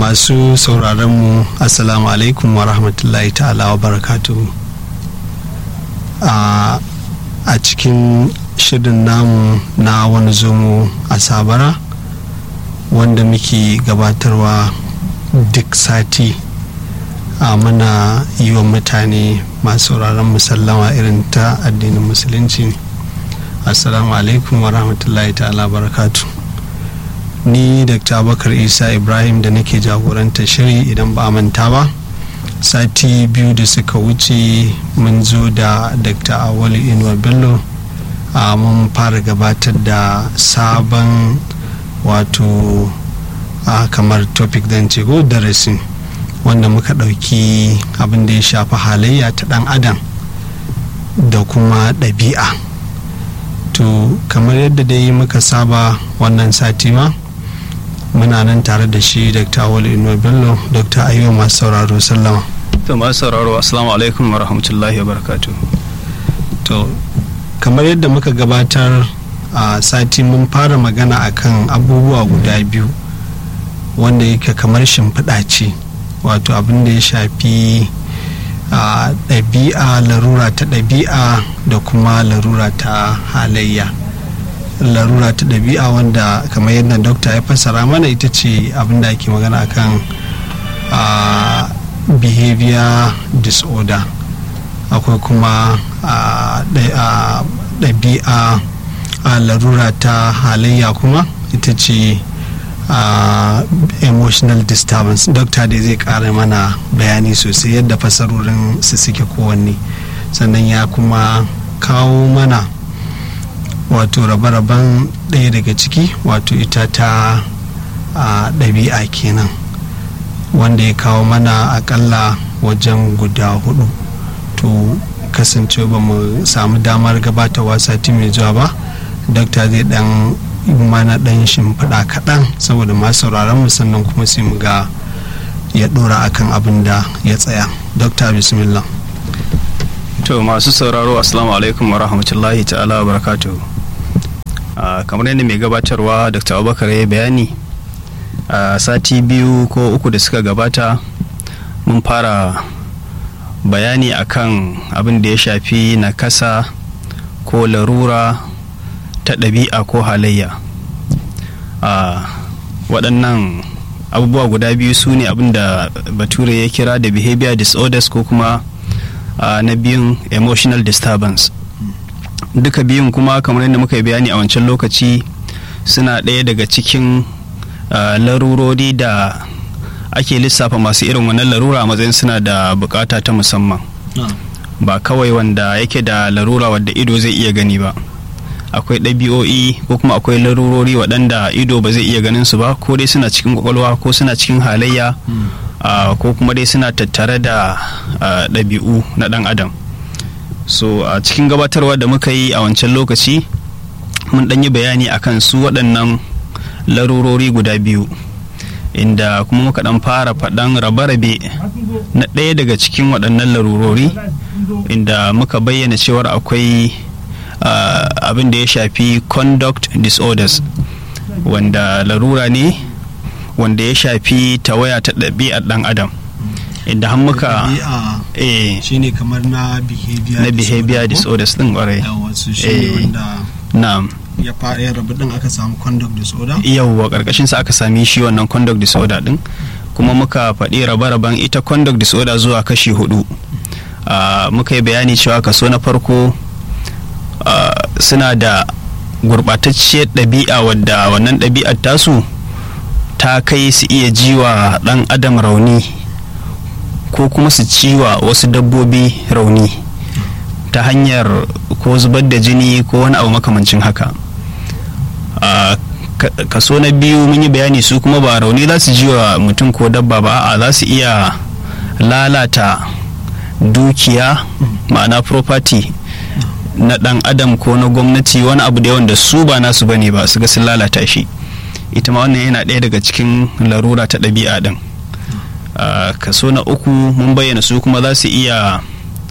masu sauraronmu assalamu alaikum wa rahmatullahi ta'ala wa barakatuhu a cikin shirin namu na wani zomo a sabara wanda muke gabatarwa duk sati a muna yi wa mutane masu sauraron musallama irin ta addinin musulunci assalamu alaikum wa rahmatullahi ta'ala barakatu ni dr abakar isa ibrahim da nake jagoranta shiri idan ba a manta ba sati biyu da suka wuce mun zo da dr awali inuwa bello a mun fara gabatar da sabon wato a kamar topic zan ce ko darasin wanda muka ɗauki abin da ya shafi halayya ta ɗan adam da kuma ɗabi'a to kamar yadda dai muka saba wannan sati ma muna nan tare da shi dr awali inuwa bello dr ayyuwa masu sauraro sallama to masu sauraro assalamu alaikum wa rahmatullahi wa barakatu to kamar yadda muka gabatar a sati mun fara magana akan abubuwa guda biyu wanda yake kamar shimfiɗa ce wato abin da ya shafi a ɗabi'a larura ta ɗabi'a da kuma larura ta halayya larura ta ɗabi'a wanda kamar yadda dokta ya fassara mana ita ce abin da ake magana akan a behavior disorder akwai kuma ɗabi'a a larura ta halayya kuma ita ce Uh, emotional disturbance dokta dai zai kara mana bayani sosai yadda fasarorin su suke kowanne sannan ya kuma kawo mana wato rabe-raben ɗaya daga ciki wato ita ta ɗabi'a uh, kenan wanda ya kawo mana akalla wajen guda hudu to kasance ba mu samu damar gabatarwa sati mai zuwa ba dokta zai dan mana dan shimfiɗa kaɗan saboda masu sauraron mu sannan kuma sai mu ga ya ɗora akan abin da ya tsaya dokta bismillah to masu sauraro assalamu alaikum wa rahmatullahi ta'ala wa barakatuh kamar yadda mai gabatarwa dr abubakar ya bayani a sati biyu ko uku da suka gabata mun fara bayani akan abin da ya shafi nakasa ko larura ta ɗabi'a ko halayya a waɗannan abubuwa guda biyu su ne abin da bature ya kira da behavior disorders ko kuma na biyun emotional disturbance duka biyun kuma kamar yadda muka yi bayani a wancan lokaci suna ɗaya daga cikin larurori da ake lissafa masu irin wannan larura a matsayin suna da bukata ta musamman ba kawai wanda yake da larura wadda ido zai iya gani ba akwai ɗabi'o'i ko kuma akwai larurori waɗanda ido ba zai iya ganin su ba ko dai suna cikin kwakwalwa ko suna cikin halayya ko kuma dai suna tattare da ɗabi'u na ɗan adam so a cikin gabatarwa da muka yi a wancan lokaci mun ɗan yi bayani akan su waɗannan larurori guda biyu inda kuma muka ɗan fara faɗan rabe-rabe na ɗaya daga cikin waɗannan larurori inda muka bayyana cewar akwai Uh, abin da ya shafi conduct disorders wanda larura ne wanda ya shafi tawaya ta ɗabi'ar ɗan adam inda har muka eh shine kamar na behavior na behavior disorders din kwarai na'am ya ya rabu din aka samu conduct disorder yawwa karkashin sa aka sami shi wannan conduct disorder din kuma muka faɗi rabe-raben ita conduct disorder zuwa kashi hudu uh, muka yi bayani cewa kaso na farko Uh, suna da gurɓatacciyar ɗabi'a wadda wannan ɗabi'ar tasu ta kai su iya jiwa ɗan adam rauni ko kuma su ciwa wasu dabbobi rauni ta hanyar ko zubar da jini ko wani abu makamancin haka uh, kaso na biyu mun yi bayani su kuma ba rauni za su jiwa mutum ko dabba ba a za su iya lalata dukiya ma'ana property na dan adam ko na gwamnati wani abu da wanda su ba nasu bane ba su ga sun lalata shi ita ma wannan yana ɗaya daga cikin larura ta ɗabi'a ɗin kaso na uku mun bayyana su kuma za su iya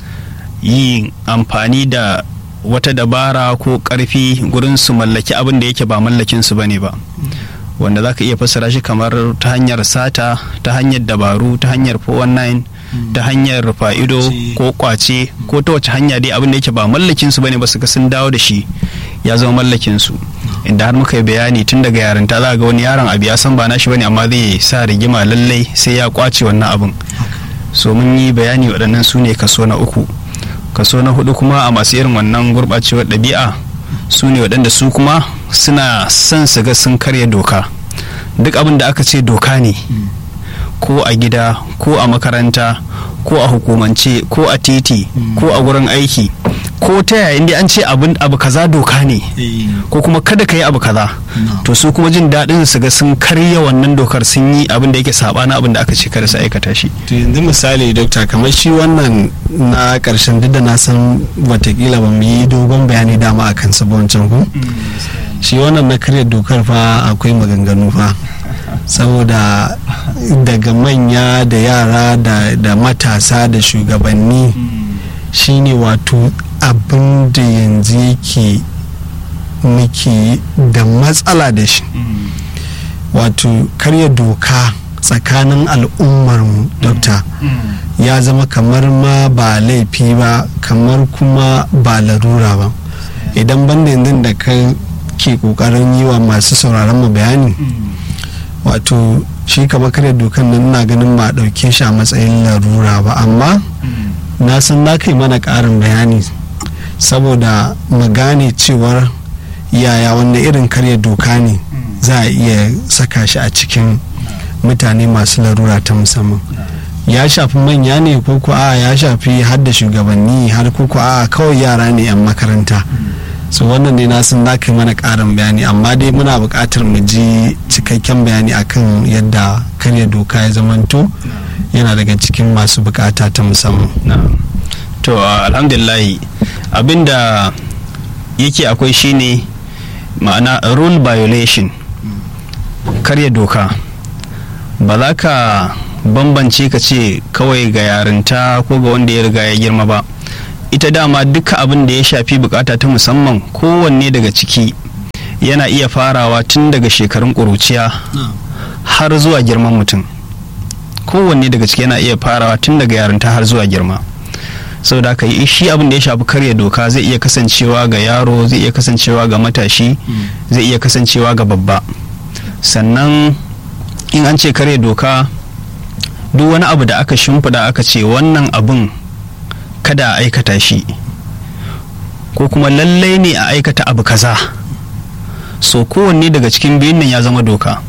yin amfani da wata dabara ko ƙarfi gurin su mallaki abin da yake ba mallakin su bane ba wanda za ka iya fassara shi kamar ta hanyar sata ta hanyar dabaru ta hanyar 419 ta hanyar fa'ido ko kwace ko ta wace hanya dai abin da yake ba mallakin su bane ba su ga sun dawo da shi ya zama mallakin su inda har muka yi bayani tun daga yarinta za ga wani yaron abu ya san ba nashi bane amma zai sa rigima lallai sai ya kwace wannan abin so mun yi bayani waɗannan su ne kaso na uku kaso na hudu kuma a masu irin wannan gurɓacewar ɗabi'a su ne waɗanda su kuma suna son su ga sun karya doka duk abin da aka ce doka ne ko a gida ko a makaranta ko a hukumance ko a titi ko a gurin aiki ko ta yayin da an ce abu kaza doka ne ko kuma kada ka yi abu kaza to su kuma jin daɗin su ga sun karya wannan dokar sun yi abin da yake saɓana abin da aka ce kada su aikata shi to yanzu misali dokta kamar shi wannan na ƙarshen duk da na san watakila ba mu yi dogon bayani dama a kan wancan ku shi wannan na karya dokar fa akwai maganganu fa saboda daga manya da yara da matasa da shugabanni shine wato abin da yanzu yake muke da matsala da shi wato karya doka tsakanin al'ummarmu dokta ya zama kamar ma ba laifi ba kamar kuma ba larura ba idan banda yanzu da ka ke kokarin yi wa masu sauraron mu bayani wato shi kamar karya dokan nan na ganin ba dauke shi a matsayin larura ba amma na san na kai mana karin bayani saboda mu gane cewar yaya wanda irin karya doka ne za a iya saka shi a cikin mutane masu larura ta musamman ya shafi manya ne ko ko a ya shafi har da shugabanni har ko ko a kawai yara ne 'yan makaranta so wannan ne na sun kai mana karin bayani amma dai muna buƙatar mu ji cikakken bayani akan yadda karya doka ya zamanto yana daga cikin masu bukata ta musamman to alhamdulillahi abinda yake akwai shine ma'ana rule violation karya doka ba za ka bambance ka ce kawai ga yarinta ko ga wanda ya riga ya girma ba ita dama duka abin da ya shafi bukata ta musamman kowanne daga ciki yana iya farawa tun daga shekarun ƙuruciya har zuwa girman mutum kowanne daga ciki yana iya farawa tun daga yarinta har zuwa girma sau da yi shi abin da ya shafi karya doka zai iya kasancewa ga yaro zai iya kasancewa ga matashi zai iya kasancewa ga babba sannan in an ce karya doka duk wani abu da aka shimfiɗa aka ce wannan abin kada a aikata shi ko kuma lallai ne a aikata abu kaza so kowanne daga cikin biyun nan ya zama doka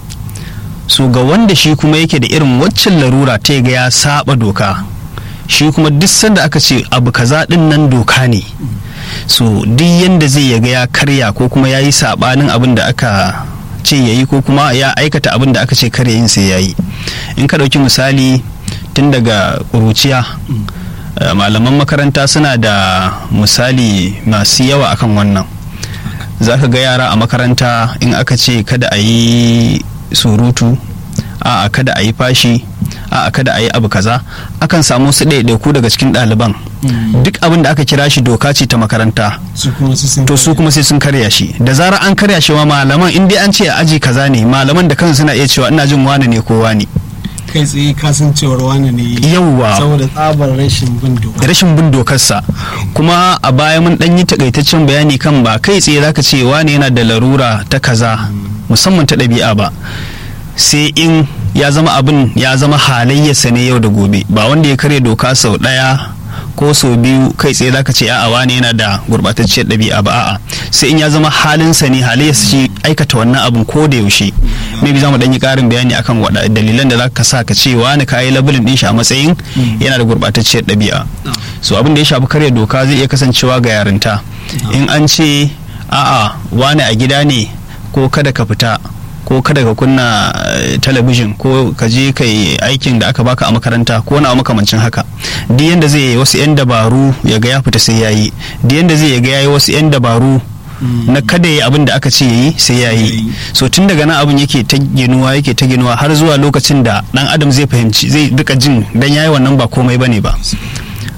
so ga wanda shi kuma yake da irin waccan larura ta ga ya saba doka shi kuma duk sanda aka ce abu kaza din nan doka ne so duk yanda zai yaga ya karya ko kuma ya yi sabanin abin da aka ce ya yi ko kuma ya aikata abin da aka ce karya yin sai ya yi in ka ɗauki misali tun daga ƙuruciya malaman makaranta suna da misali masu yawa akan wannan za ka ga yara a makaranta in aka ce kada a yi surutu a kada a yi fashi a kada a yi abu kaza akan samu su ɗaiɗaiku daga cikin ɗaliban duk abin da aka kira shi doka ce ta makaranta to su kuma sai sun karya shi da zarar an karya shi wa malaman in dai an ce a aji kaza ne malaman da kansu suna iya cewa ina jin wane ne ko wane kai tsaye kasancewar wane ne yawwa saboda tsabar rashin bin doka rashin bin dokarsa kuma a baya mun dan yi takaitaccen bayani kan ba kai tsaye zaka ce wane yana da larura ta kaza musamman ta ɗabi'a ba sai in ya zama abin ya zama halayyarsa ne yau da gobe ba wanda ya karya doka sau ɗaya ko sau biyu kai tsaye zaka ce a'a wane yana da gurbatacciyar ɗabi'a ba a'a sai in ya zama halinsa ne halayyarsa shi aikata wannan abin ko da yaushe maybe za mu ɗan yi ƙarin bayani akan wada dalilan da zaka sa ka ce wani kayi labulin ɗin shi a matsayin yana da gurbatacciyar ɗabi'a so abin da ya shafi karya doka zai iya kasancewa ga yarinta in an ce a'a wani a gida ne ko kada ka fita ko kada ka kunna talabijin ko ka je ka yi aikin da aka baka a makaranta ko na makamancin haka duk yanda zai yi wasu 'yan dabaru ya ga ya fita sai ya yi duk yanda zai ga ya yi wasu 'yan dabaru na kada ya abin da aka ce ya yi sai ya yi so tun daga nan abin yake ta ginuwa yake ta ginuwa har zuwa lokacin da dan adam zai fahimci zai duka jin dan yayi wannan ba komai bane ba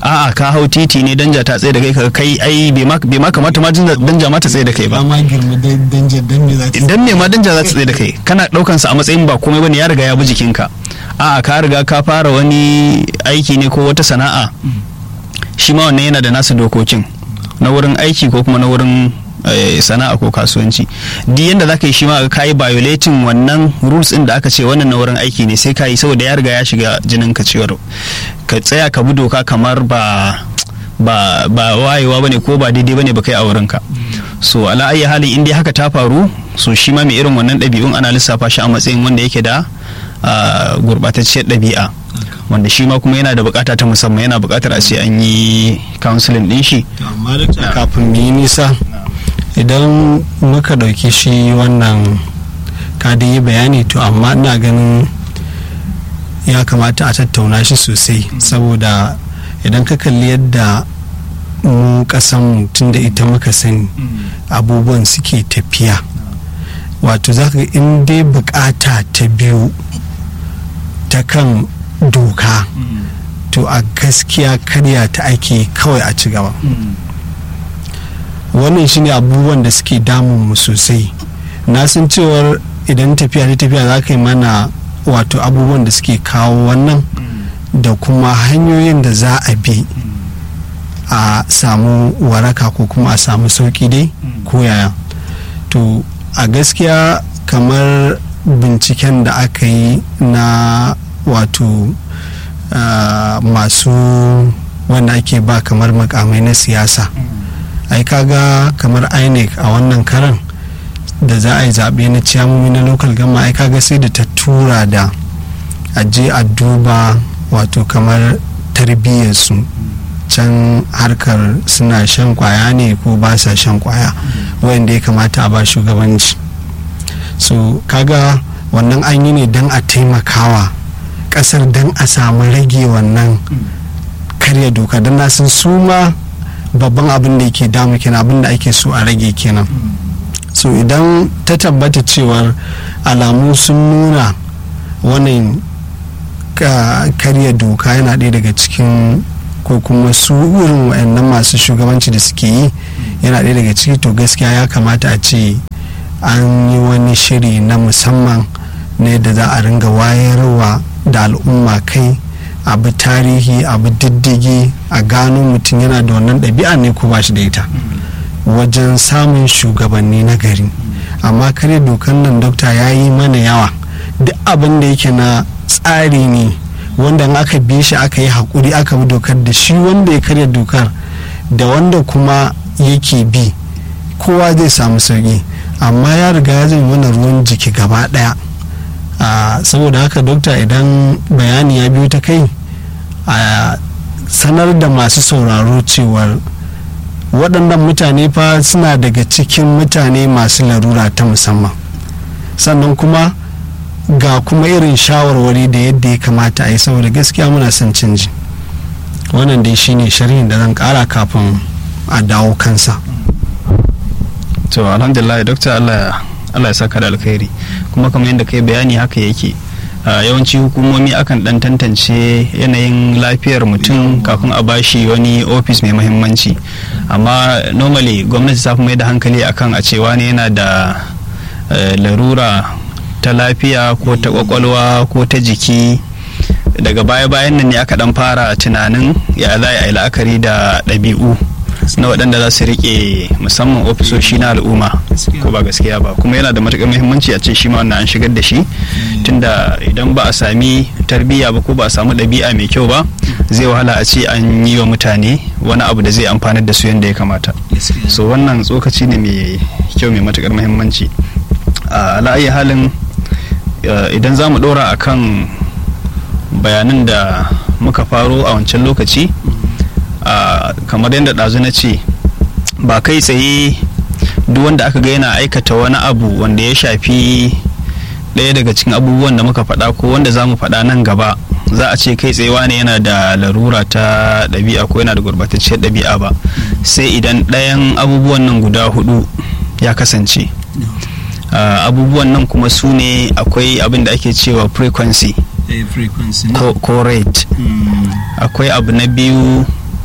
a'a ka hau titi ne danja ta tsaye da kai ka kai ai bai ma kamata ma danja ma ta tsaye da kai ba ma girma danja dan me za ta dan me ma danja za ta tsaye da kai kana daukan sa a matsayin ba komai bane ya riga ya bi jikinka a'a ka riga ka fara wani aiki ne ko wata sana'a shi ma wannan yana da nasa dokokin na wurin aiki ko kuma na wurin sana'a ko kasuwanci duk yanda zaka yi shi ma ka yi violating wannan rules din da aka ce wannan na wurin aiki ne sai ka yi saboda ya riga ya shiga jinin ka cewar ka tsaya ka bi doka kamar ba ba ba wayewa bane ko ba daidai bane ba kai a wurin ka so ala ayi halin in dai haka ta faru so shi ma mai irin wannan ɗabi'un ana lissafa shi a matsayin wanda yake da gurɓatacciyar ɗabi'a wanda shi ma kuma yana da bukata ta musamman yana bukatar a ce an yi counseling din shi amma kafin mu yi nisa idan muka ɗauki shi wannan ka da yi bayani to amma ina ganin ya kamata a tattauna shi sosai saboda idan ka kalli yadda mu kasanmu tun da ita muka sani abubuwan suke tafiya wato za ka in dai bukata ta biyu ta kan doka to a gaskiya karya ta ake kawai a ci gaba wannan shine abubuwan da suke damun mu sosai na san cewar idan tafiya ta tafiya za ka yi mana wato abubuwan da suke kawo wannan da kuma hanyoyin da za a bi a samu waraka ko kuma a samu sauki dai ko yaya to a gaskiya kamar binciken da aka yi na wato uh, masu wanda ake ba kamar makamai na siyasa ai kaga kamar inec a wannan karan da za a yi zaɓe na ciyamomi na local gama ai kaga sai da ta tura da aje a duba wato kamar tarbiyyarsu can harkar suna shan kwaya ne ko ba sa shan kwaya wanda ya kamata a ba shugabanci so kaga wannan an yi ne don a taimakawa kasar don a samu rage wannan karya doka don na san su ma babban abin da yake damu kenan abin da ake so a rage kenan so idan ta tabbata cewar alamu sun nuna wannan karya doka yana ɗaya daga cikin ko kuma su irin wayannan masu shugabanci da suke yi yana ɗaya daga ciki to gaskiya ya kamata a ce an yi wani shiri na musamman na yadda za a ringa wayarwa da al'umma kai abu tarihi abu diddigi a gano mutum yana da wannan ɗabi'a ne ko ba shi da ita wajen samun shugabanni na gari amma kare dokan nan dokta ya yi mana yawa duk abin da yake na tsari ne wanda aka bi shi aka yi haƙuri aka bi dokar da shi wanda ya karya dokar da wanda kuma yake bi kowa zai samu sauki amma ya riga ya zai mana ruwan jiki gaba ɗaya saboda haka dokta idan bayani ya biyo ta kai a sanar da masu sauraro cewar waɗannan mutane fa suna daga cikin mutane masu larura ta musamman sannan kuma ga kuma irin shawarwari da yadda ya kamata a yi saboda gaskiya muna son canji wannan dai shine sharhin da zan kara kafin a dawo kansa to alhamdulillah dokta allah Allah ya saka da alkhairi kuma kamar yadda kai bayani haka yake yawanci hukumomi akan dan tantance yanayin lafiyar mutum kafin a bashi wani ofis mai mahimmanci amma normally gwamnati ta fi mai da hankali akan a cewa ne yana da larura ta lafiya ko ta kwakwalwa ko ta jiki daga baya-bayan nan ne aka dan fara tunanin ya za a yi la'akari da ɗabi'u na waɗanda za su riƙe musamman ofisoshi na al'umma ko ba gaskiya ba kuma yana da matuƙar muhimmanci a ce shi ma wannan an shigar da shi tunda idan ba a sami tarbiyya ba ko ba a samu ɗabi'a mai kyau ba zai wahala a ce an yi wa mutane wani abu da zai amfanar da su yadda ya kamata so wannan tsokaci ne mai kyau mai matuƙar muhimmanci a la'ayi halin idan za mu ɗora a kan bayanan da muka faro a wancan lokaci kamar yadda ɗazu na ce ba kai tsaye duk wanda aka ga yana aikata wani abu wanda ya shafi ɗaya daga cikin abubuwan da muka faɗa ko wanda za mu faɗa nan gaba za a ce kai tsaye ne yana da larura ta ɗabi'a ko yana da gurbatacciyar ɗabi'a ba sai idan ɗayan abubuwan nan guda hudu ya kasance abubuwan nan kuma su ne akwai abin da ake cewa frequency ko rate akwai abu na biyu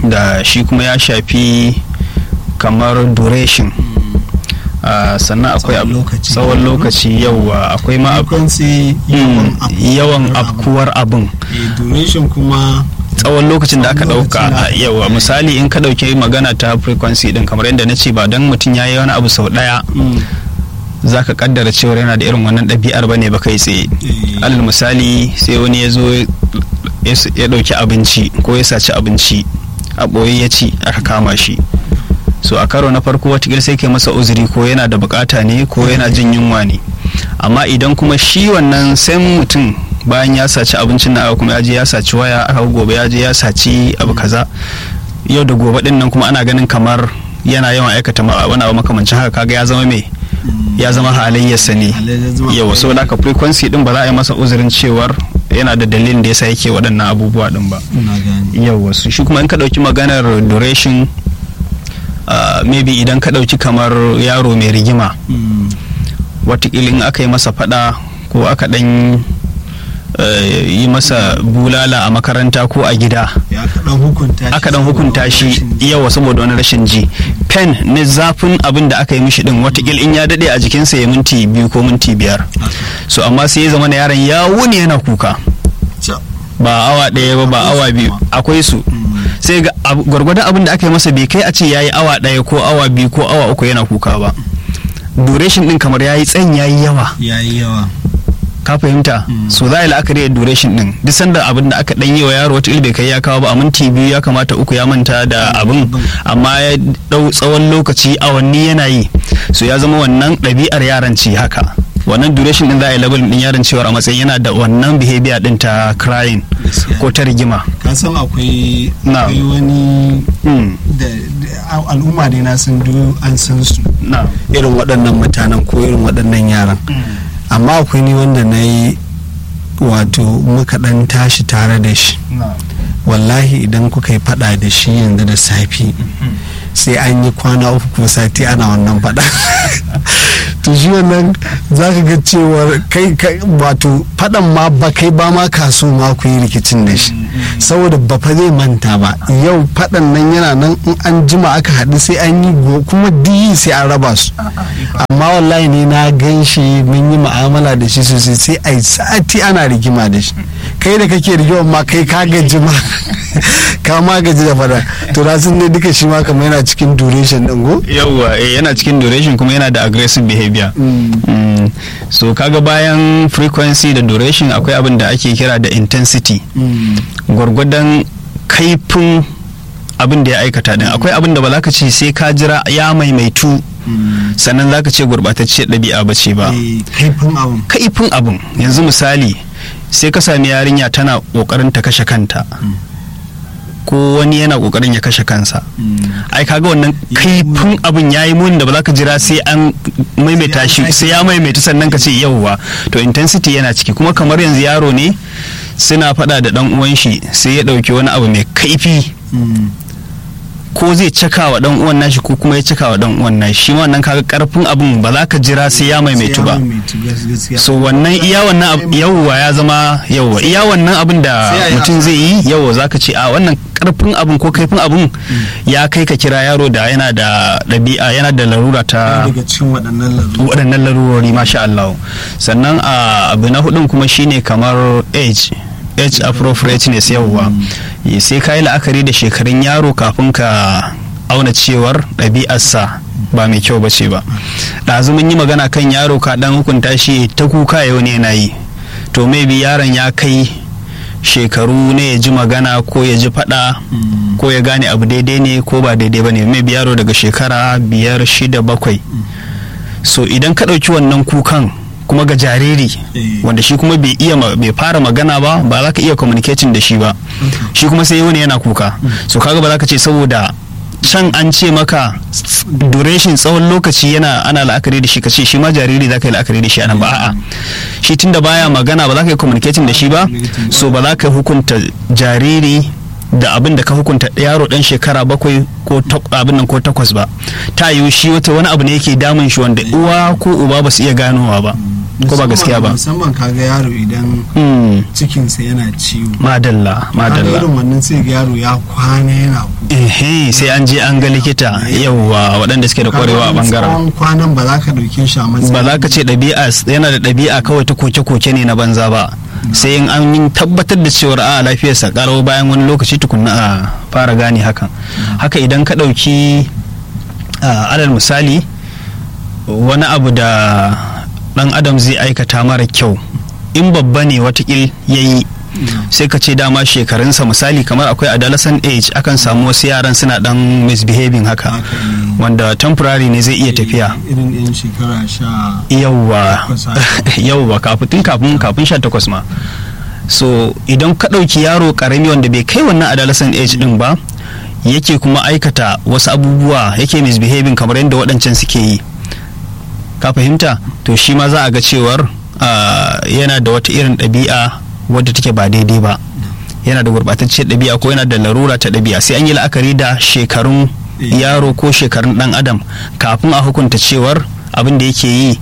da shi kuma ya shafi kamar duration Uh, sannan akwai Tsawon lokaci. tsawon lokaci yawa akwai ma ab- frequency Mm, yawan afkuwar afkuwar abin Eh, duration kuma tsawon lokacin da aka Tsawon dauka lokacin da a aka yawa ɗauka. misali in ka dauke magana ta frequency din kamar yadda na ce ba dan mutum ya yi wani abu sau daya mm, za ka kaddara cewar yana da irin wannan ɗabi'ar ba ne ba kai tsaye eh, alal misali sai wani ya zo ya s- ya ɗauki abinci ko ya saci abinci a ɓoye ya ci aka kama shi so a karo na farko watakila sai kai masa uzuri ko yana da bukata ne ko yana jin yunwa ne amma idan kuma shi wannan sai mutum bayan ya saci abincin na kuma ya je ya saci waya aka gobe ya je ya saci abu kaza yau da gobe din nan kuma ana ganin kamar yana yawan aikata ma- wani abu makamancin haka kaga ya zama mai mm, ya zama halayyarsa ne halayyar zama yawa saboda haka frequency din ba za a yi masa uzurin cewar yana da dalilin da yasa yake waɗannan abubuwa din ba ina gani yawa su shi kuma in ka ɗauki maganar duration uh, maybe idan ka ɗauki kamar yaro mai rigima Mm, watakila in aka yi masa faɗa ko aka ɗan uh, yi masa bulala a makaranta ko a gida ya aka dan hukunta shi aka dan hukunta shi saboda yawa saboda wani rashin ji pen na zafin abin da aka yi mishi din watakila in ya daɗe a jikinsa ya minti biyu ko minti biyar rashin- so amma sai ya zama na yaron ya wuni yana kuka Ca- ba awa ɗaya ba ba Akwai awa su biyu kuma. akwai su Mm, sai ga abu- gwargwadon abin da aka yi masa bai kai a ce ya yi awa ɗaya ko awa biyu ko awa uku yana kuka ba duration din kamar ya yi tsayin ya yi yawa yayi yawa ka fahimta Mm. so za a yi la'akari da duration din duk sanda abin da aka ɗan yi wa yaro wata bai kai ya kawo ba a minti biyu ya kamata uku ya manta da abin abin. amma ya ɗau tsawon lokaci awanni yana yi so ya zama wannan ɗabi'ar yaran ce haka wannan duration din za a yi label din yaron cewar a matsayin yana da wannan behavior din ta crying gaskiya ko ta rigima ka san akwai Na. akwai wani Mm. da da- al'umma ne na san duk an san su na irin waɗannan mutanen ko irin waɗannan yaran amma akwai ni wanda na yi wato muka ɗan tashi tare da shi na wallahi idan kuka yi faɗa da shi yanzu da safi sai an yi kwana uku ko sati ana wannan faɗa to shi wannan za ka ga cewar kai kai- wato faɗan ma ba kai ba ma kaso ma ku yi rikicin da shi saboda ba fa zai manta ba yau faɗan nan yana nan in an jima aka haɗu sai an yi go- kuma diyi sai an raba su amma wallahi ne na gan shi mun yi mu'amala da shi sosai sai a yi sati ana rigima da shi kai da kake rigima ma kai ka gaji ma ka ma gaji da fada to na sun ne duka shi ma kamar yana cikin duration din go yawwa eh, yana cikin duration kuma yana da aggressive behavior Mm. so kaga bayan frequency da duration akwai abin da ake kira da intensity gwargwadon kaifin abin da ya aikata din akwai abin da ba za ka ce sai ka jira ya maimaitu sannan za ka ce gurbatacciyar ɗabi'a ba ce ba Eh, kaifin abun kaifin abin yanzu misali sai ka sami yarinya tana ƙoƙarin ta kashe kanta ko wani yana ƙoƙarin ya kashe kansa ai kaga wannan Ya yi kaifin abin ya yi muni da ba za ka jira sai an maimaita shi sake sai ya maimaita sannan ka ce yauwa to intensity yana ciki kuma kamar yanzu yaro ne suna faɗa da ɗan uwan shi sai ya ɗauki wani abu mai kaifi ko zai caka wa ɗan uwan nashi ko kuma ya caka wa ɗan uwan nashi shi ma wannan kaga karfin abin ba za ka jira sai ya maimaitu ba so wannan iya wannan ab- yawwa ya zama yawwa iya wannan abin da Sai a yi mutum haka. zai yi yawwa zaka ce a wannan karfin abin ko kaifin abin ya kai ka kira yaro da yana da ɗabi'a yana da larura ta daga cikin waɗannan lalu waɗannan larurori masha Allah sannan a abu na hudun kuma shine kamar age age appropriateness yawwa sai ka yi la'akari da shekarun yaro kafin ka auna cewar ɗabi'arsa ba mai kyau bace ba ɗazu mun yi magana kan yaro ka ɗan hukunta shi ta kuka yau ne yana yi to maybe yaron ya kai shekaru ne ya ji magana ko ya ji faɗa ko ya gane abu daidai ne ko ba daidai ba ne maybe yaro daga shekara biyar shida bakwai so idan ka ɗauki wannan kukan kuma ga jariri Eh. wanda shi kuma bai iya ma- bai fara magana ba ba za ka iya communicating da shi ba shi kuma sai wani yana kuka so kaga ba za ka ce saboda can an ce maka s- duration tsawon lokaci yana ana la'akari da shi ka ce shi ma jariri za ka yi la'akari da shi anan ba a'a shi tunda baya magana ba za ka yi communicating da shi ba so ba za ka hukunta jariri da abin da ka hukunta yaro dan shekara bakwai ko abin nan ko takwas ba ta yiwu shi wata wani abu ne yake damun shi wanda uwa ko uba ba su iya ganowa ba ko ba gaskiya ba musamman kaga yaro idan cikinsa yana ciwo madalla madalla irin wannan sai ga yaro ya kwana yana ehe sai an je an ga likita yauwa waɗanda suke da kwarewa a bangaren kwanan ba za ka ɗauke shi a matsayin ba za ka ce ɗabi'a yana da ɗabi'a kawai ta koke-koke ne na banza ba sai in an yi tabbatar da cewar a lafiyarsa karo bayan wani lokaci tukunna a fara gane hakan haka idan ka ɗauki alal misali wani abu da ɗan adam zai aikata mara kyau in babba ne watakil ya yi sai ka ce dama shekarunsa misali kamar akwai adolescent age akan samu wasu yaran suna dan misbehaving haka wanda temporary ne zai iya tafiya irin yan shekara sha yauwa yauwa kafin kafin kafin sha takwas ma so idan ka ɗauki yaro karami wanda bai kai wannan adolescent age din ba yake kuma aikata wasu abubuwa yake misbehaving kamar yadda waɗancan suke yi ka fahimta to shi ma za a ga cewar yana da wata irin ɗabi'a wadda take ba daidai ba yana da gurɓatacciyar ɗabi'a ko yana da larura ta ɗabi'a sai an yi la'akari da shekarun yaro ko shekarun ɗan adam kafin a hukunta cewar abin da yake yi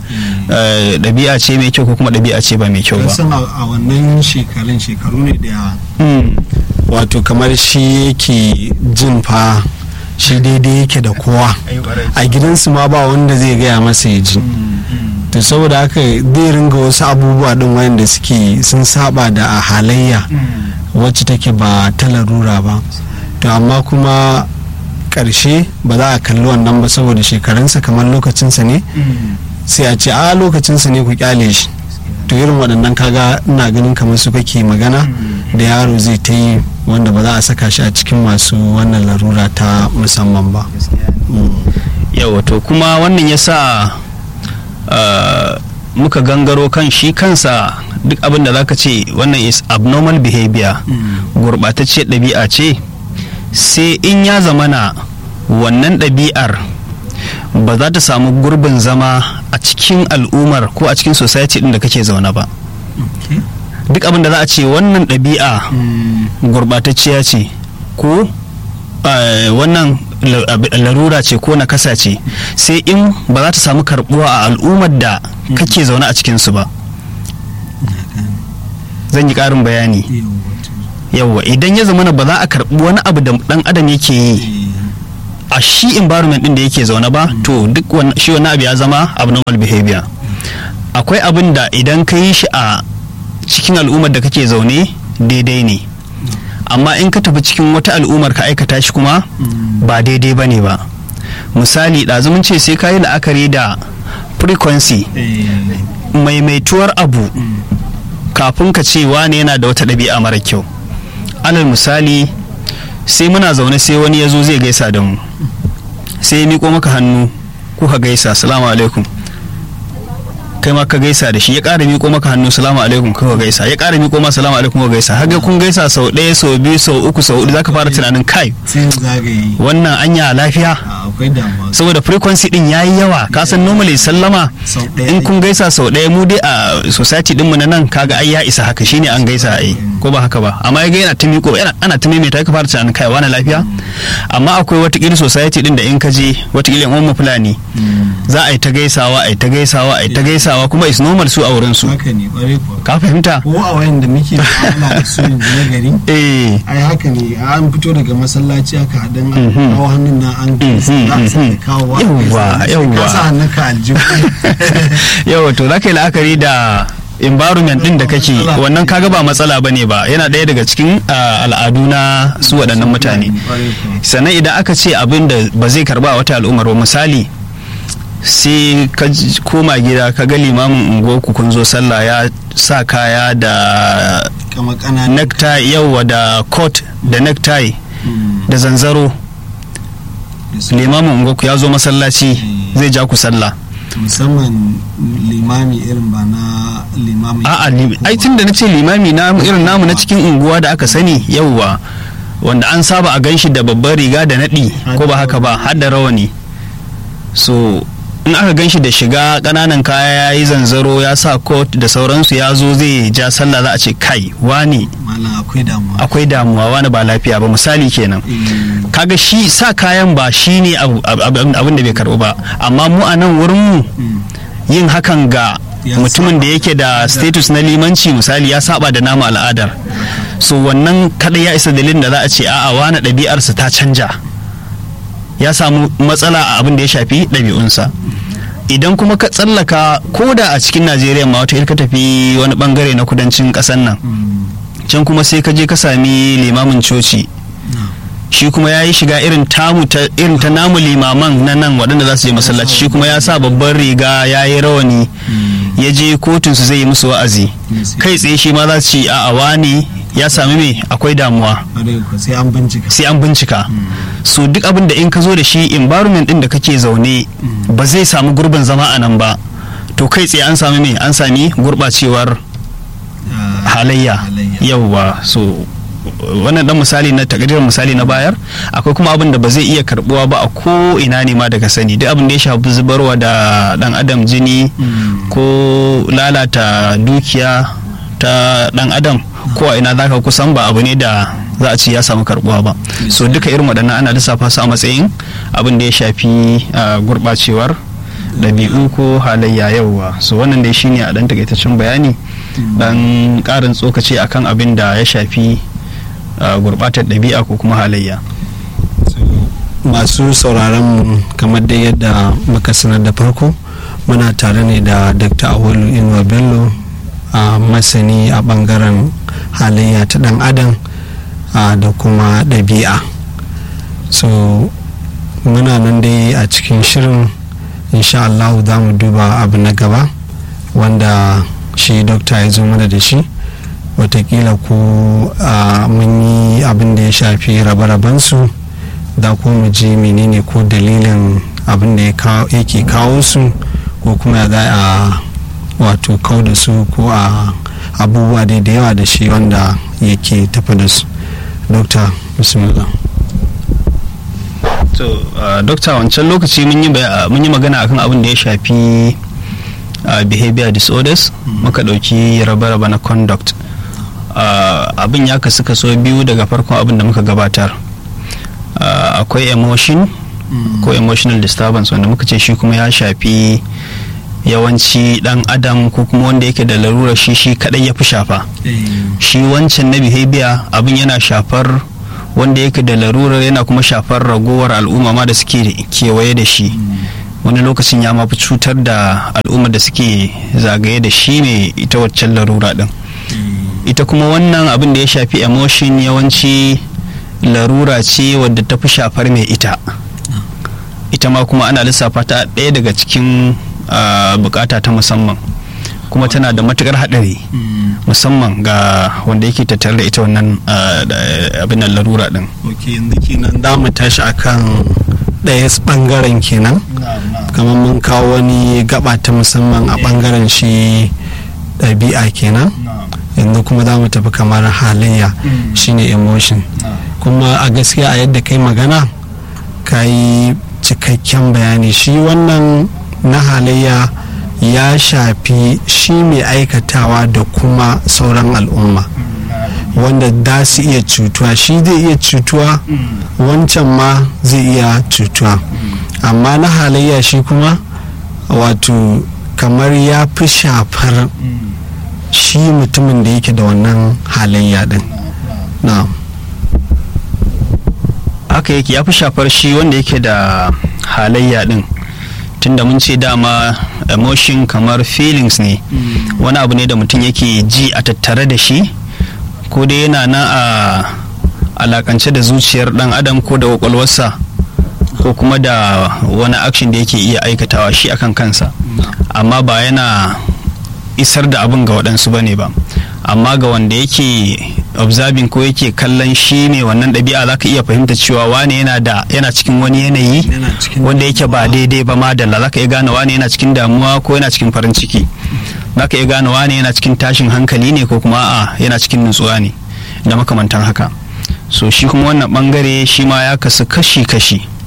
ɗabi'a ce mai kyau ko kuma ɗabi'a ce ba mai kyau ba a wannan shekarun shekaru ne da wato kamar shi yake jin fa shi daidai yake da kowa a gidansu ma ba wanda zai gaya masa ya ji to saboda haka zai ringa wasu abubuwa din wayanda suke sun saba da a halayya wacce take ba ta larura ba to amma kuma karshe ba za a kalli wannan ba saboda shekarunsa kamar lokacinsa ne sai a ce a lokacinsa ne ku kyale shi to irin waɗannan kaga ina ganin kamar su kake magana da yaro zai ta yi wanda ba za a saka shi a cikin masu wannan larura ta musamman ba yawa to kuma wannan ya sa muka gangaro kan shi kansa duk abin da zaka ce wannan is abnormal behavior gurɓatacciyar ɗabi'a ce sai in ya zamana wannan ɗabi'ar ba za ta samu gurbin zama a cikin al'ummar ko a cikin society ɗin da kake zaune ba duk abin da za a ce wannan ɗabi'a gurɓatacciya ce ko wannan larura ce ko nakasa ce sai in ba za ta samu karbuwa a al'ummar da kake zaune a cikinsu ba zan yi ƙarin bayani yawwa idan ya zama ba za a karbi wani abu da dan adam yake yi a shi environment din da yake zaune ba to duk shi wani abu ya zama abnormal behavior akwai abin da idan ka yi shi a cikin al'ummar da kake zaune daidai ne amma in ka tafi cikin wata al'ummar ka aikata shi kuma ba daidai ba ne ba misali ɗazumin ce sai ka yi la'akari da frequency maimaituwar abu kafin ka ce wane yana da wata ɗabi'a mara kyau alal misali sai muna zaune sai wani ya zo zai gaisa da mu sai ya miko maka hannu kuka gaisa salamu alaikum kai ma ka gaisa da shi ya ƙara miko maka hannu salamu alaikum kuka gaisa ya ƙara miko ma salamu alaikum kuka gaisa har kun gaisa sau ɗaya sau biyu sau uku sau hudu zaka fara tunanin kai wannan anya lafiya saboda frequency din yayi yawa ka san normally sallama in kun gaisa sau ɗaya mu dai a society din mu na nan kaga ai ya isa haka shine an gaisa ai ko ba haka ba amma ga yana ta miko ana ta maimaita ka fara tunanin kai wani lafiya amma akwai wata kila society din da in ka je wata kila yan uwan fulani za a yi ta gaisawa a yi ta gaisawa a yi ta gaisawa gaisawa kuma is normal su a wurin su ka fahimta ko a wayan da muke mu'amala da su yanzu na gari eh ai haka ne an fito daga masallaci aka hadan an kawo hannun nan an gaisa za a sake kawo yawwa yawwa ka sa hannun ka aljihu yawa to zaka yi la'akari da environment din da kake wannan kaga ba matsala bane ba yana ɗaya daga cikin al'adu na su waɗannan mutane sannan idan aka ce abin da ba zai karba wata al'ummar ba misali sai ka koma gida ka ga limamin unguwarku kun zo sallah ya sa kaya da necktie yauwa da coat da necktie da zanzaro limamin unguwarku ya zo masallaci zai ja ku sallah musamman limami irin ba na limami a'a ai tun da na ce limami na irin namu na cikin unguwa da aka sani yauwa wanda an saba a ganshi da babbar riga da naɗi ko ba haka ba har da rawani so in aka gan shi da shiga ƙananan kaya ya yi zanzaro ya sa coat da sauransu ya zo zai ja sallah za a ce kai wani malam akwai damuwa akwai damuwa wani ba lafiya ba misali kenan kaga shi sa kayan ba shi ne abin da bai karɓu ba amma mu a nan wurin mu yin hakan ga Ya mutumin da saba. yake da status na limanci misali ya saba da namu al'adar so wannan kadai ya isa dalilin da za a ce a'a wani ɗabi'arsa ta canja ya samu matsala a abin da ya shafi ɗabi'unsa idan kuma ka tsallaka ko da a cikin najeriya ma wata ka tafi wani bangare na kudancin ƙasar nan can kuma sai ka je ka sami limamin coci shi kuma ya yi shiga irin tamu ta irin ta namu limaman na nan waɗanda za su je masallaci shi kuma ya sa babban riga ya yi rawani ya je kotun su zai yi musu wa'azi kai tsaye shi ma za su ci a wani ya sami me akwai damuwa sai an bincika sai an bincika so duk abin da in ka zo da shi environment din da kake zaune ba zai samu gurbin zama a nan ba to kai tsaye an sami me an sami gurbacewar halayya yauwa so wannan dan misali na takardar misali na bayar akwai kuma abin da ba zai iya karbuwa ba a ko ina ne ma daga sani duk abin da ya shafi zubarwa da dan adam jini ko lalata dukiya ta dan adam ko a ina zaka kusan ba abu ne da za a ce ya samu karbuwa ba so duka irin waɗannan ana lissafa su a matsayin abin da ya shafi gurɓacewar ɗabi'u ko halayya yauwa so wannan dai shine a ɗan takaitaccen bayani dan ƙarin tsokaci akan abin da ya shafi gurɓatar ɗabi'a ko kuma halayya masu sauraron mu kamar da yadda muka sanar da farko muna tare ne da dr awalu inuwa bello a masani a bangaren halayya ta dan adam da kuma ɗabi'a so muna nan dai a cikin shirin insha Allah za mu duba abu na gaba wanda shi dokta ya zo mana da shi watakila ko mun yi abin da ya shafi rabe-rabensu da ko mu ji menene ko dalilin abin da yake kawo su ko kuma ya za a wato kau da su ko a abubuwa dai da yawa da shi wanda yake tafi da su dokta bismillah to dokta wancan lokaci mun yi magana akan abin da ya shafi behavior disorders muka ɗauki rabe-rabe na conduct abin ya kasu kaso biyu daga farkon abin da muka gabatar akwai emotion ko emotional disturbance wanda muka ce shi kuma ya shafi yawanci dan adam ko kuma wanda yake da larura shi shi kadai ya fi shafa shi wancan na behavior abin yana shafar wanda yake da larurar yana kuma shafar ragowar al'umma ma da suke kewaye da shi wani lokacin ya mafi cutar da al'umma da suke zagaye da shi ne ita waccan larura din ita kuma wannan abin da ya shafi emotion yawanci larura ce wadda ta fi shafar mai ita ita ma kuma ana lissafa ta ɗaya daga cikin bukata ta musamman kuma tana da matukar haɗari musamman ga wanda yake tattare da ita wannan abin nan larura din ok yanzu kenan za mu tashi akan ɗaya bangaren kenan kamar mun kawo wani gaba ta musamman a bangaren shi ɗabi'a kenan yanzu kuma za mu tafi kamar halayya shine emotion kuma a gaskiya a yadda kai magana ka yi cikakken bayani shi wannan na halayya ya shafi shi mai aikatawa da kuma sauran al'umma wanda za su iya cutuwa shi zai iya cutuwa wancan ma zai iya cutuwa amma na halayya shi kuma wato kamar ya fi shafar shi mutumin da yake da wannan halayya din na haka yake ya fi shafar shi wanda yake da halayya din tunda mun ce dama emotion kamar feelings ne wani abu ne da mutum yake ji a tattare da shi ko dai yana nan a alakance da zuciyar dan adam ko da kwakwalwarsa ko kuma da wani action da yake iya aikatawa shi akan kansa amma ba yana isar da abin ga waɗansu ba ne ba amma ga wanda yake observing ko yake kallon shi ne wannan ɗabi'a za ka iya fahimta cewa wane yana da yana cikin wani yanayi wanda yake ba daidai ba madalla za ka iya gane wane yana cikin damuwa ko yana cikin farin ciki za ka iya gane wane yana cikin tashin hankali ne ko kuma a yana cikin nutsuwa ne da makamantan haka so shi kuma wannan bangare shi ma ya kasu kashi-kashi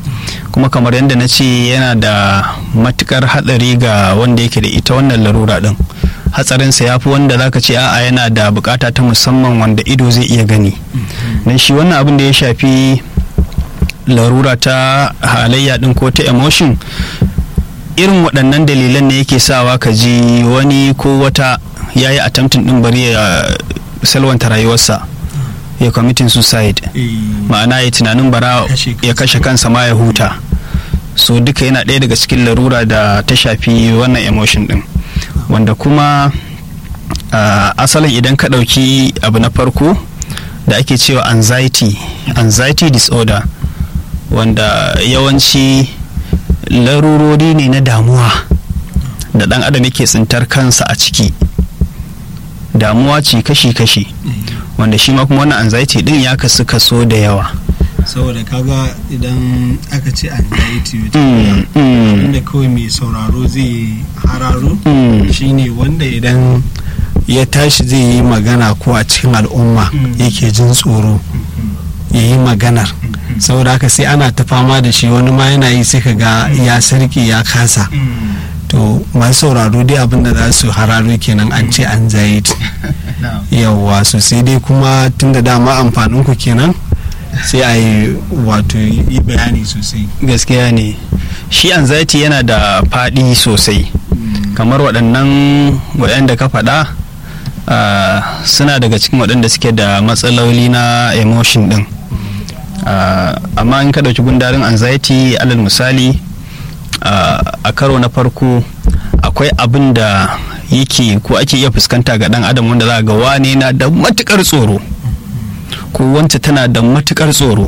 kuma kamar yadda na ce yana da matukar hatsari ga wanda yake da ita wannan larura din hatsarinsa ya fi wanda zaka ce a'a yana da bukata ta musamman wanda ido zai iya gani don shi wannan abin da ya shafi larura ta halayya din ko ta emotion irin waɗannan dalilan ne yake sawa ka ji wani ko wata ya yi attempting din bari ya salwanta rayuwarsa ya committing suicide ma'ana ya tunanin bara ya kashe kansa ma ya huta so duka yana ɗaya daga cikin larura da ta shafi wannan emotion din wanda kuma uh, asalin idan ka ɗauki abu na farko da ake cewa anxiety anxiety disorder wanda yawanci larurori ne na damuwa da ɗan adam yake tsintar kansa a ciki damuwa ce kashi-kashi wanda shi ma kuma wannan anxiety din ya kasu kaso da yawa saboda kaga idan aka ce anxiety Mm, mm. wanda kawai mai sauraro zai hararo Mm. shine wanda idan ya tashi zai yi magana ko a cikin al'umma Mm. yake jin tsoro ya yi maganar saboda haka sai ana ta fama da shi wani ma yana yi sai ka ga ya sarki ya kasa to masu sauraro dai abinda za su hararo kenan an ce anxiety yawwa so sai dai kuma tun da dama amfanin ku kenan sai a yi wato yi bayani sosai gaskiya ne shi anxiety yana da faɗi sosai kamar waɗannan waɗanda ka faɗa ah, suna daga cikin waɗanda suke da matsaloli na emotion ɗin Ah, amma in ka ɗauki gundarin anxiety alal misali ah, a karo na farko akwai abin da yake ko ake iya fuskanta ga ɗan adam wanda za ga wane na da matukar tsoro ko wance tana da matukar tsoro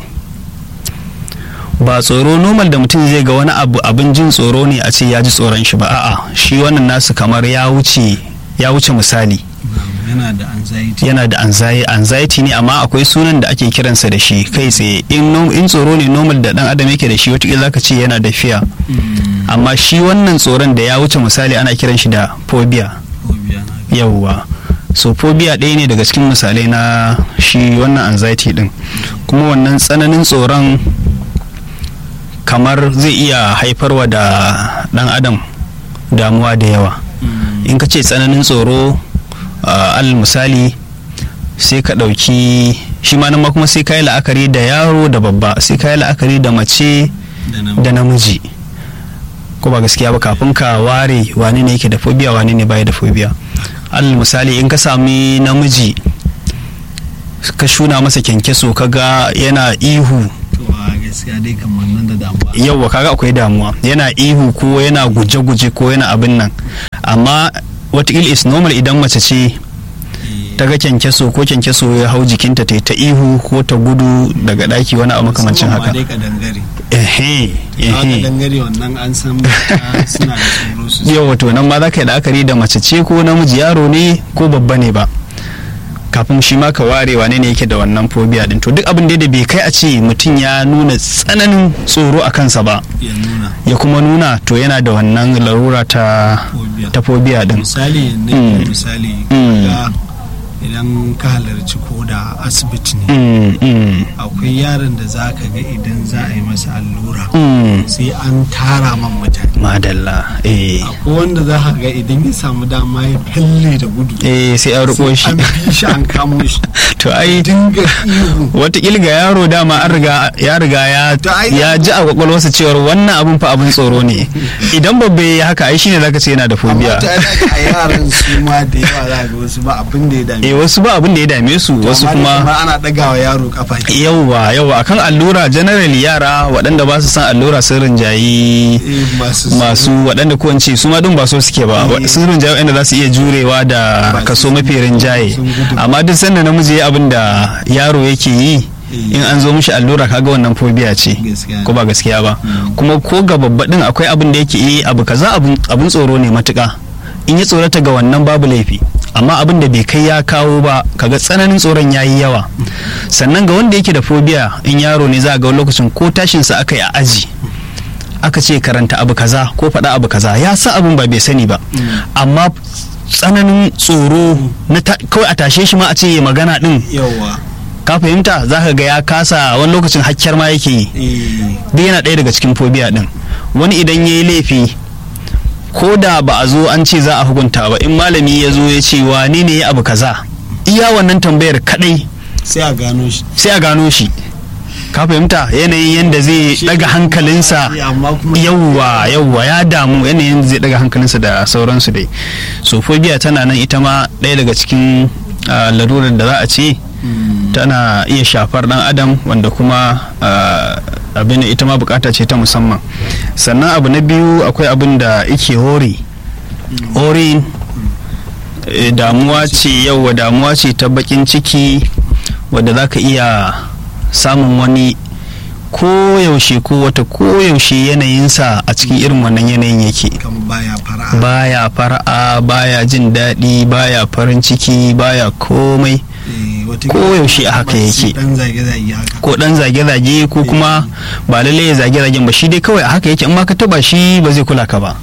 ba tsoro normal da mutum zai ga wani abu abin jin tsoro ne a ce ya ji tsoron shi ba a'a shi wannan nasu kamar ya wuce ya wuce misali yana da anxiety yana da anxiety, anxiety ne amma akwai sunan da ake kiransa da shi kai tsaye in, no- in tsoro ne normal da dan adam yake da shi wata zaka ce yana da fear amma shi wannan tsoron da ya wuce misali ana kiran shi da phobia yauwa so phobia ɗaya ne daga cikin misalai na shi wannan anxiety din kuma wannan tsananin tsoron kamar zai iya haifarwa da ɗan adam damuwa da yawa in ka ce tsananin tsoro uh, al misali sai ka ɗauki shi ma nan ma kuma sai ka yi la'akari da yaro da babba sai ka yi la'akari da mace da namiji ko ba gaskiya ba kafin ka ware wane ne yake da phobia wane ne baya da phobia al misali in ka sami namiji ka shuna masa kyankyaso kaga yana ihu to a gaskiya dai kamar nan da damuwa yauwa kaga akwai damuwa yana ihu ko yana guje-guje ko yana abin nan amma watakila is normal idan mace ce ta ga kyankyaso ko kyankyaso ya hau jikinta ta yi ta ihu ko ta gudu daga daki wani abu makamancin haka dai ka dangare ehe ka ehe dangare wannan an san mata suna da tsoro su yau wato nan ma za ka yi la'akari da mace ce ko namiji yaro ne ko babba ne ba kafin shi ma ka ware wane ne yake da wannan phobia din to duk abin da bai kai a ce mutum ya nuna tsananin tsoro a kansa ba ya nuna ya kuma nuna to yana da wannan larura ta phobia ta phobia din misali ne Mm. misali Mm. ga idan ka halarci ko da asibiti ne Mm, mm, akwai yaron da za ka ga idan za a yi masa allura mm. sai an tara man mutane madalla eh akwai wanda za ka ga idan ya samu dama ya falle da gudu eh sai an riko shi an bi shi an kamo shi to ai dinga ihu watakila ga yaro dama an riga ya riga ya To ai- ya ji a kwakwalwarsa cewar wannan abun fa abin tsoro ne idan babba ya haka ai shine zaka ce yana da amma phobia ta yana a yaran su ma da yawa za ga wasu ba abin da ya dame eh wasu ba abin da ya dame su wasu Amma da kuma ana ɗagawa yaro kafa yauwa yauwa akan allura generally yara waɗanda ba su san allura sun rinjayi Eh, masu masu waɗanda ko in ce su ma din ba so suke ba Eh. sun rinjaye waɗanda za su iya jurewa da Ba su- kaso mafi rinjaye sun gudu. amma duk sanda namiji ya abin da yaro yake yi Eh. in an zo mishi allura kaga wannan phobia ce Gaskiya ne. ko ba gaskiya ba Mm. kuma ko ga babba din akwai abin da yake yi abu kaza abin abin tsoro ne matuka in ya tsorata ga wannan babu laifi amma abin da bai kai ya kawo ba kaga tsananin tsoron ya yi yawa sannan ga wanda yake da phobia in yaro ne za a ga wani lokacin ko tashinsa aka yi a aji aka ce karanta abu kaza ko faɗa abu kaza ya sa abin ba bai sani ba amma tsananin tsoro na ta- kawai a tashe shi ma a ce ya magana din yawa ka fahimta za ka ga ya kasa wani lokacin hakkiyar ma yake yi duk yana ɗaya daga cikin phobia din wani idan ya yi laifi ko da ba a zo an ce za a hukunta ba in malami ya zo ya ce wane ne ya abu kaza iya wannan tambayar kadai sai a gano shi sai a gano shi ka fahimta yanayin yadda zai daga hankalinsa yauwa yauwa ya damu yanayin zai daga hankalinsa da sauransu dai so phobia tana nan ita ma ɗaya daga cikin larurar da za a ce tana iya shafar dan adam wanda kuma abin ita ma bukata ce ta musamman sannan abu na biyu akwai abin da ike hori hori damuwa ce yauwa damuwa ce ta bakin ciki wadda za ka iya samun wani koyaushe ko wata koyaushe yanayinsa a cikin irin wannan yanayin yake baya fara'a baya jin daɗi baya farin ciki baya komai koyaushe a haka yake ko dan zage-zage ko kuma ba lallai ya zage-zagen ba shi dai kawai a haka yake in ma ka taba shi ba zai kula ka ba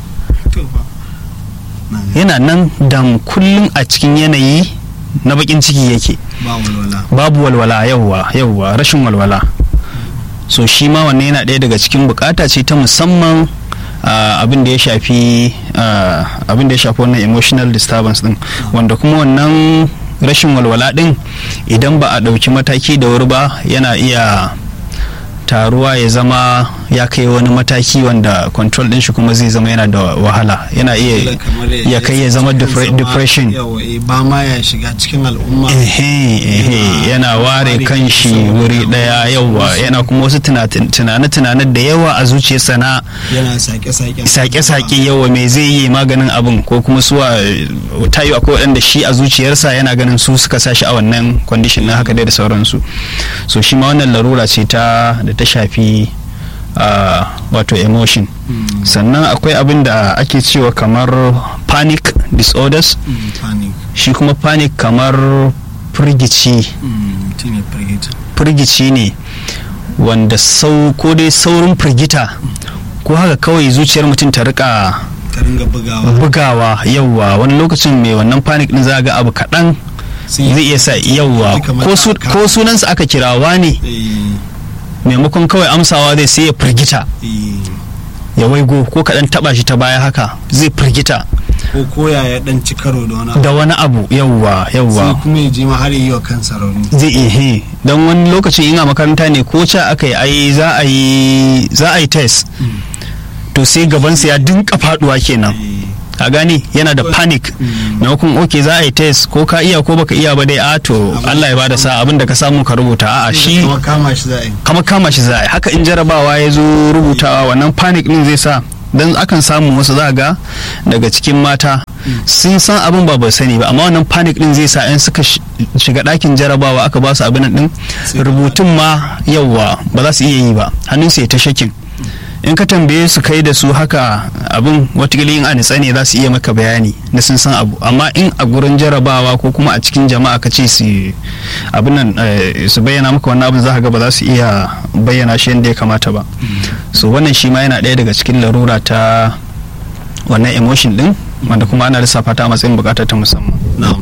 yana nan dam kullum a cikin yanayi na bakin ciki yake babu walwala yauwa yauwa rashin walwala so shi ma wannan yana ɗaya daga cikin bukata ce ta musamman abin da ya shafi abin da ya shafi wannan emotional disturbance din wanda kuma wannan rashin walwala din idan ba a ɗauki mataki da wuri ba yana iya taruwa ya zama ya kai wani mataki wanda control din shi kuma zai zama yana da wahala yana iya ya kai ya zama depression ba ma ya shiga cikin al'umma ehe yana ware kan shi wuri daya yawa yana kuma wasu tunane-tunane da yawa a zuciyarsa na sake-sake yawa mai zai yi maganin abin ko kuma suwa tayo akwai waɗanda shi a zuciyarsa yana ganin su suka sa shi a wannan condition na haka dai da sauransu so shi ma wannan larura ce ta da ta shafi uh, wato emotion mm. sannan akwai abin da ake cewa kamar panic disorders mm, panic. shi kuma panic kamar firgici mm, firgici ne wanda sau ko dai saurin firgita ko haka kawai zuciyar mutum ta rika bugawa yauwa wani lokacin mai wannan panic din za ga abu kaɗan zai iya sa yauwa ko sunansa aka kirawa ne maimakon kawai amsawa zai sai ya firgita ya waigo ko kaɗan taɓa shi ta baya haka zai firgita ko koya ya dan ci karo da wani da wani abu yawwa yawwa sai kuma ya je ma har yi wa kansa rauni zai ihe don wani lokacin ina makaranta ne ko ca aka yi ai za a yi za a yi test to sai gabansa ya dinka faduwa kenan ka gani yana da panic maimakon ok za a yi test ko ka iya ko baka iya ba dai a to Allah ya bada sa abin da ka samu ka rubuta a'a shi kama kama shi za a yi haka in jarabawa ya zo rubutawa wannan panic din zai sa dan akan samu wasu za ga daga cikin mata sun san abin ba bai sani ba amma wannan panic din zai sa in suka shiga ɗakin jarabawa aka ba su abin din rubutun ma yauwa ba za su iya yi ba hannunsu ya ta shakin in ka tambaye su kai da su haka abin watakila yin anitsa ne za su iya maka bayani na sun san abu amma in a gurin jarabawa ko kuma a cikin jama'a ka ce su abin nan su bayyana maka wannan abin za ka ga ba za su iya bayyana shi yadda ya kamata ba so wannan shi ma yana ɗaya daga cikin larura ta wannan emotion din wanda kuma ana lissafa ta a matsayin bukata ta musamman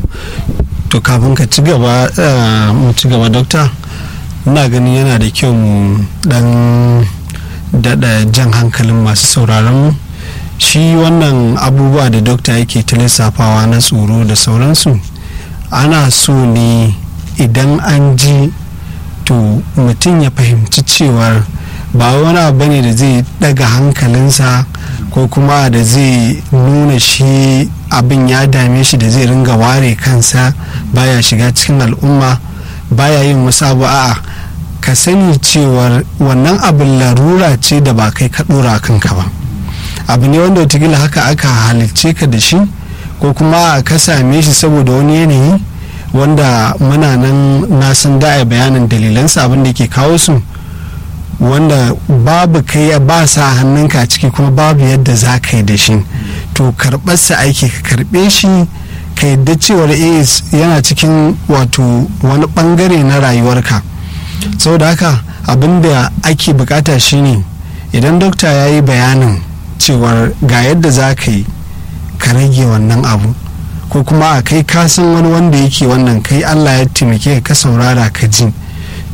to kafin ka ci gaba mu ci gaba dokta ina ganin yana da kyau mu dan daɗa jan hankalin masu sauraron mu shi wannan abubuwa da dokta yake ta lissafawa na tsoro da sauransu ana so ne idan an ji to mutum ya fahimci cewar ba wani abu ne da zai daga hankalinsa ko kuma da zai nuna shi abin ya dame shi da zai ringa ware kansa baya shiga cikin al'umma baya yin wasu abu a'a ka sani cewar wannan abin larura ce da ba kai ka dora kanka ba abu ne wanda watakila haka aka halicce ka da shi ko kuma ka same shi saboda wani yanayi wanda muna nan na san da bayanin dalilansa abin da ke kawo su wanda babu kai ba sa hannunka ciki kuma babu yadda za ka yi da shi to karɓarsa aiki ka karɓe shi ka yadda cewar yana cikin wato wani ɓangare na rayuwarka saboda haka abin da ake bukata shine idan dokta ya yi bayanin cewar ga yadda za ka yi ka rage wannan abu ko kuma a kai kasan wani wanda yake wannan kai allah ya taimake ka saurara ka ji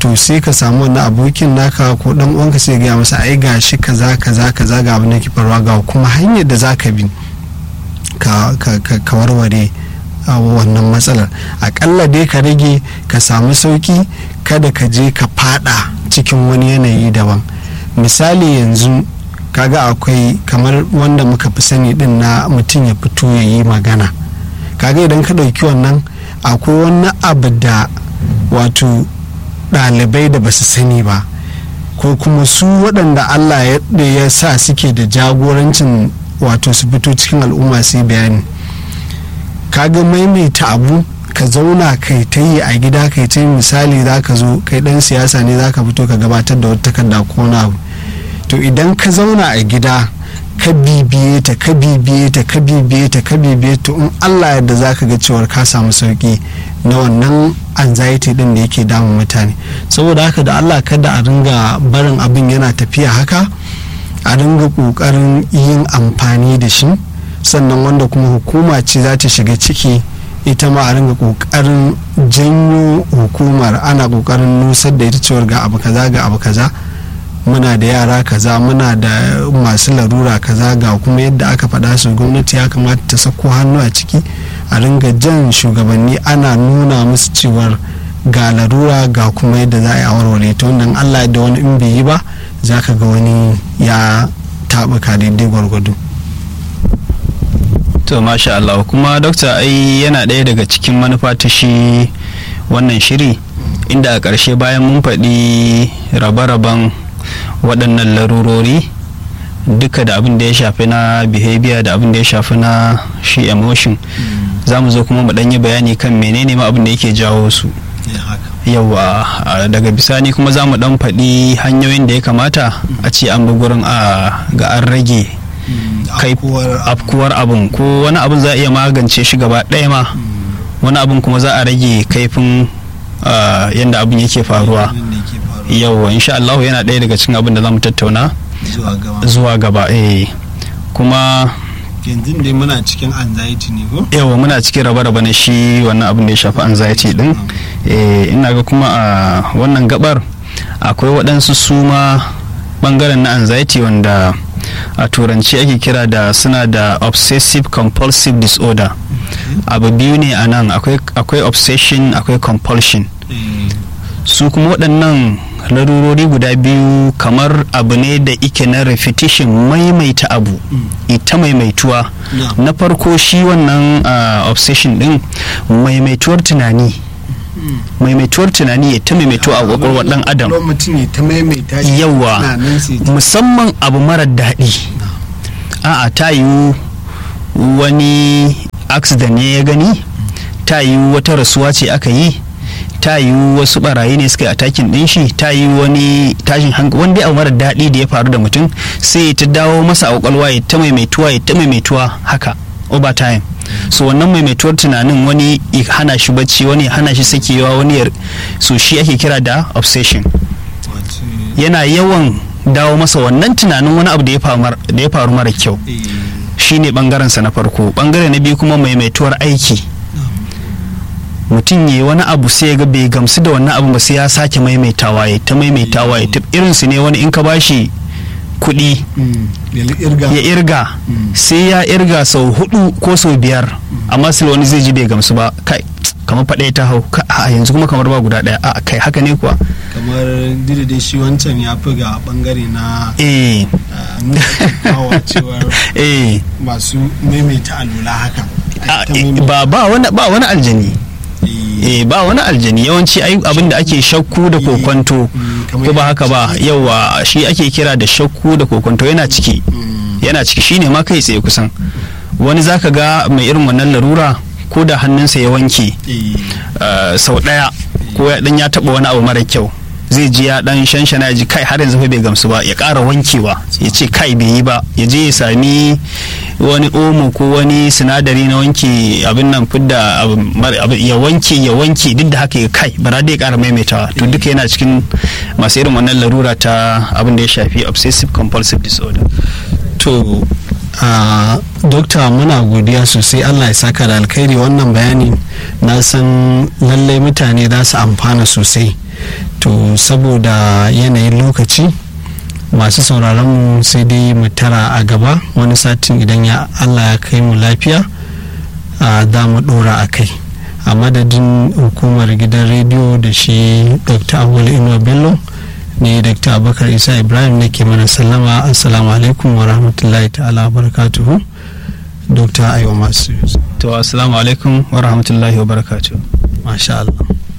to sai ka samu wani abokin naka ko dan uwanka sai gaya masa ai gashi kaza kaza kaza ga abin da ke faruwa ga kuma hanyar da zaka bi ka ka warware wannan matsalar akalla dai ka rage ka samu sauki kada ka je ka fada cikin wani yanayi daban misali yanzu kaga akwai kamar wanda muka fi sani din na mutum ya fito ya yi magana kaga idan ka ɗauki wannan akwai wani abu da wato ɗalibai da basu sani ba ko kuma su waɗanda allah ya sa suke da jagorancin wato su fito cikin al'umma su yi bayani kaga maimaita abu ka zauna kai ta yi a gida kai ta yi misali za ka zo kai dan siyasa ne za ka fito ka gabatar da wata takarda ko wani abu to idan ka zauna a gida ka bibiye ta ka bibiye ta ka bibiye ta ka bibiye ta in allah yadda za ka ga cewar ka samu sauki na wannan anxiety din da yake damun mutane saboda haka da allah kada a ringa barin abin yana tafiya haka a ringa kokarin yin amfani da shi sannan wanda kuma hukuma ce za ta shiga ciki ita ma a ringa kokarin janyo hukumar ana kokarin nusar da ita cewar ga abu kaza ga abu kaza muna da yara kaza muna da masu larura kaza ga kuma yadda aka faɗa su gwamnati ya kamata ta sako hannu a ciki a ringa jan shugabanni ana nuna musu cewar ga larura ga kuma yadda za a yi a warware ta wannan allah da wani in bai yi ba za ka ga wani ya taɓuka daidai gwargwado to masha Allah kuma dokta ai yana ɗaya daga cikin manufa ta shi wannan shiri inda a ƙarshe bayan mun faɗi rabe-raben waɗannan larurori duka da abin da ya shafi na behavior da abin da ya shafi na shi emotion za mu zo kuma mu ɗanyi bayani kan menene ma abin da yake jawo su yawa daga bisani kuma za mu ɗan faɗi hanyoyin da ya kamata a ce an bi gurin a ga an rage kai afkuwar abin ko wani abin za a iya magance shi gaba ɗaya ma wani abin kuma za a rage kaifin yadda abin yake faruwa yau insha Allah yana ɗaya daga cikin abin da za mu tattauna zuwa gaba eh kuma yanzu dai muna cikin anxiety ne ko yawa muna cikin raba-raba na shi wannan abin da ya shafi anxiety din eh ina ga kuma a wannan gabar akwai waɗansu suma bangaren na anxiety wanda a turanci ake kira da suna da obsessive compulsive disorder abu biyu ne a nan akwai obsession akwai compulsion su kuma waɗannan larurori guda biyu kamar abu ne da ike na repetition maimaita abu ita maimaituwa na farko shi wannan obsession din maimaituwar tunani maimaituwar tunani ya ta maimaituwa a kwakwalwar dan adam yawa musamman abu marar daɗi a'a ta yiwu wani accident ne ya gani ta yiwu wata rasuwa ce aka yi ta yiwu wasu barayi ne suka yi atakin din shi ta yi wani tashin hankali wanda abu mara daɗi da ya faru da mutum sai ta dawo masa a kwakwalwa ya ta maimaituwa ya ta maimaituwa haka over time so wannan maimaituwar tunanin wani ya hana shi bacci wani ya hana shi sakewa wani ya so shi ake kira da obsession yana yawan dawo masa wannan tunanin wani abu da ya faru mara kyau shine bangaren sa na farko bangare na biyu kuma maimaituwar aiki mutum ya wani abu sai ga bai gamsu da wannan abu ba sai ya sake maimaitawa ya ta maimaitawa ya irin su ne wani in ka bashi kuɗi ya irga sai ya irga sau hudu ko sau biyar amma sai wani zai ji bai gamsu ba kai kamar faɗaya ta hau a yanzu kuma kamar ba guda ɗaya a kai haka ne kuwa kamar dai shi wancan ya fi ga bangare na eh eh masu maimaita alula haka ba ba wani ba wani aljani eh ba wani aljani yawanci abin da ake shakku da kokwanto ko ba haka ba yawa shi ake kira da shakku da kokwanto yana ciki yana ciki shine ma kai tsaye kusan wani zaka ga mai irin wannan larura ko da hannunsa ya wanke sau daya ko ya dan ya taba wani abu mara kyau zai ji ya dan shanshana ji kai har yanzu bai gamsu ba ya ƙara wankewa ya ce kai bai yi ba ya je ya sami wani omo ko wani sinadari na wanke abin nan fidda ya wanke ya wanke duk da haka ya kai bara dai ya ƙara maimaitawa to duka yana cikin masu irin wannan larura ta abin da ya shafi obsessive compulsive disorder to a dokta muna godiya sosai allah ya saka da alkhairi wannan bayani na san lallai mutane za su amfana sosai to saboda yanayin lokaci masu sauraron mu sai dai mu tara a gaba wani satin idan ya allah ya kai mu lafiya za mu dora a kai a madadin hukumar gidan rediyo da shi dr abul inuwa bello ne dr abubakar isa ibrahim ne ke mana sallama assalamu alaikum wa rahmatullahi ta'ala wa barakatuhu dr aiwa masu to assalamu alaikum wa rahmatullahi wa barakatuhu masha allah